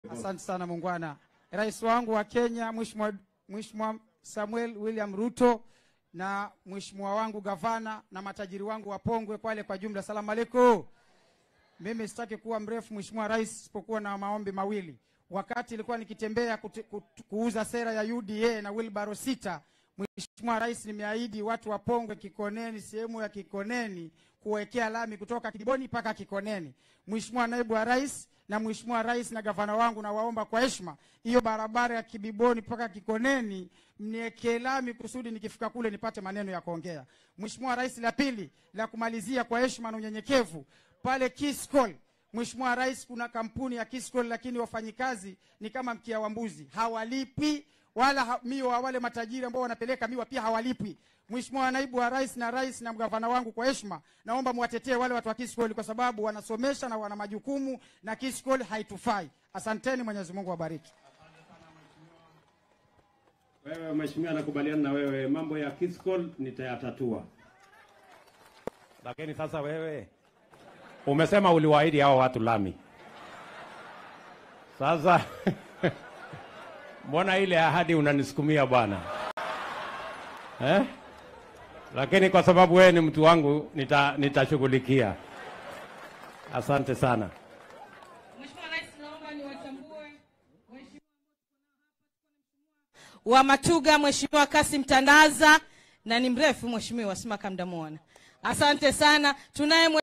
Asante sana muungwana. Rais wangu wa Kenya Mheshimiwa Mheshimiwa Samuel William Ruto na mheshimiwa wangu gavana na matajiri wangu wa Pongwe Kwale kwa jumla, salamu alaikum. Mimi sitaki kuwa mrefu Mheshimiwa Rais, isipokuwa na maombi mawili. Wakati ilikuwa nikitembea kute, kut- kuuza sera ya UDA na wilbaro sita, Mheshimiwa Rais, nimeahidi watu wa Pongwe Kikoneni, sehemu ya Kikoneni kuwekea lami kutoka Kiboni mpaka Kikoneni. Mheshimiwa Naibu wa Rais na Mheshimiwa Rais na gavana wangu, nawaomba kwa heshima, hiyo barabara ya Kibiboni mpaka Kikoneni mniwekee lami kusudi nikifika kule nipate maneno ya kuongea. Mheshimiwa Rais, la pili la kumalizia kwa heshima na unyenyekevu, pale Kiskol Mheshimiwa Rais, kuna kampuni ya Kiskol lakini wafanyikazi ni kama mkia wa mbuzi, hawalipwi wala ha, miwa wale matajiri ambao wanapeleka miwa pia hawalipwi. Mheshimiwa Naibu wa Rais na Rais na mgavana wangu, kwa heshima naomba muwatetee wale watu wa Kiskol kwa sababu wanasomesha na wana majukumu na Kiskol haitufai. Asanteni, Mwenyezi Mungu awabariki. Wewe mheshimiwa, nakubaliana na wewe, mambo ya Kiskol nitayatatua, lakini sasa wewe umesema uliwaahidi hao watu lami. Sasa mbona ile ahadi unanisukumia bwana eh? Lakini kwa sababu wewe ni mtu wangu nita, nitashughulikia. Asante sana. Mheshimiwa Rais, naomba niwatambue Mheshimiwa wa Matuga, Mheshimiwa Kasim Tandaza, na ni mrefu Mheshimiwa, simaka mdamuona. Asante sana. Tunaye